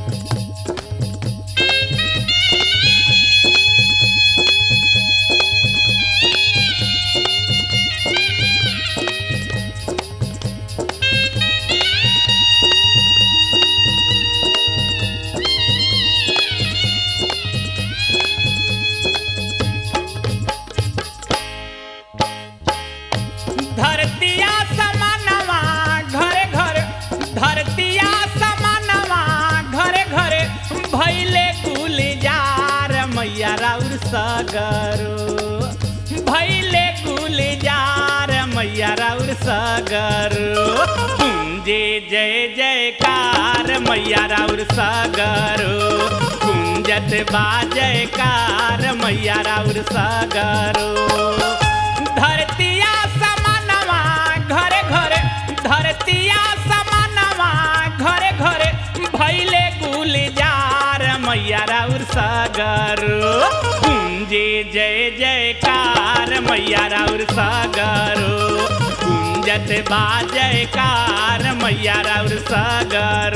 धरतिया समानवा घरे घरे धरतिया समानवा घरे घरे भैले गुलजार मैया राउर सगरो भैले गुलजार मैया राउर सगरो कुंजे जय जयकार मैया राउर सगरो कुंजत बा जयकार मैया राउर सगरो धरतिया समानवा घरे घरे धरतिया समानवा घरे घरे भैले गुलजार मैया राउर सागर कुंजे जय जयकार मैया राउर सागर कुंजत बा जयकार मैया राउर सागर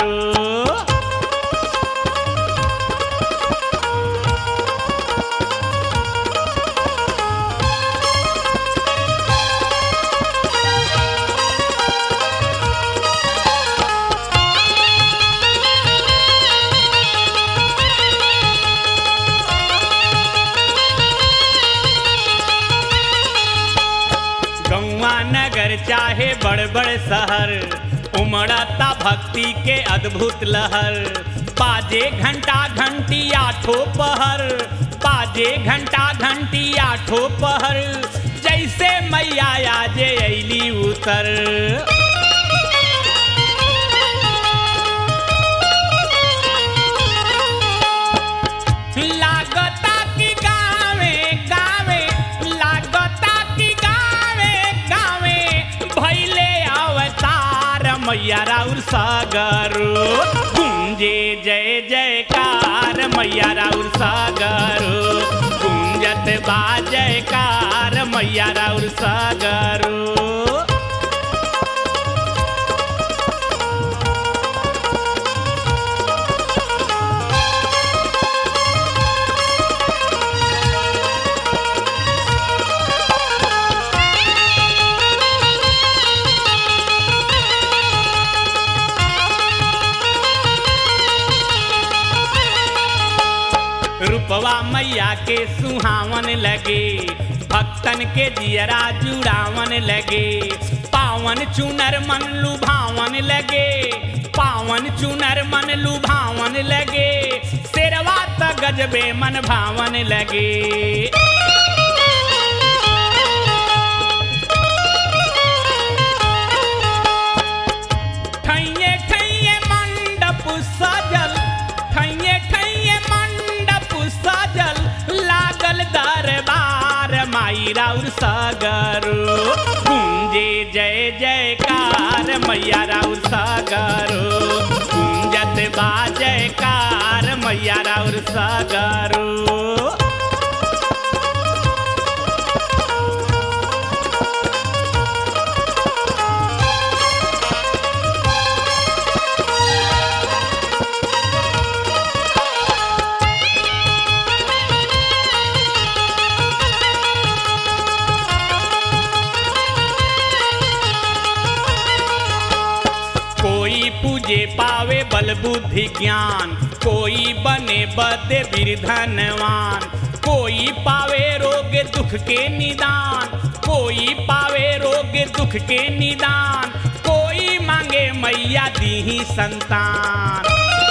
गौवा नगर चाहे बड़ बड़ शहर उमड़ता भक्ति के अद्भुत लहर बाजे घंटा घंटी आठो पहर बाजे घंटा घंटी आठो पहर जैसे मैया आजे अली उतर लागता कि गावे गावे लागता कि गावे गावे भैले अवतार मैया राउर सागर कुंजे जय जयकार मैया राउर सागर कुंजत बा जयकार मैया राउर सागर रूपवा मैया के सुहावन लगे भक्तन के जियरा जुड़ावन लगे पावन चुनर मन लुभावन लगे पावन चुनर मन लुभावन लगे शेरवा त गजबे मन भावन लगे ठैये ठैये मंडप सजल ठैये ठैये मंडप सजल लागल दरबार माई राउर सागर कुंजे जय जयकार मैया राउर सागर कुंजत बा जयकार मैया राउर सागर कोई पूजे पावे बल बुद्धि ज्ञान कोई बने बदे धनवान कोई पावे रोग दुख के निदान कोई पावे रोग दुख के निदान कोई मांगे मैया दी संतान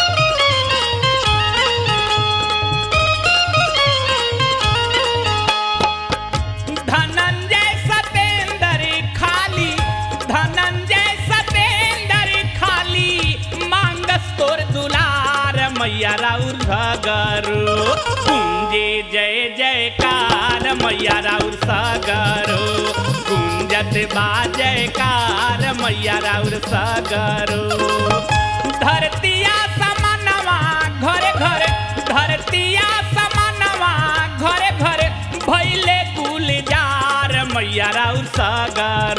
धनंजय सतेंद्र खाली धनंजय सतेंद्र खाली मांगस तोर दुलार मैया राउर सागर कुंजे जय जयकार मैया राउर सागर कुंजत बा जयकार मैया राउर सागर धरतिया समानवा घरे घरे धरतिया समानवा घरे घरे भैले गुलजार मैया राउर सागर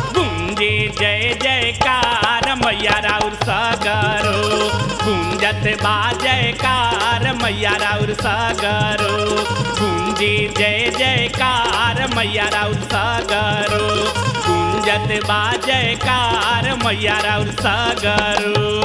गुंजे जय जयकार मैया राउर सागर गुंजत बा जयकार मैया राउर सगरो गुंजे जय जयकार मैया राउर सगरो गुंजत बा जयकार मैया राउर सगरो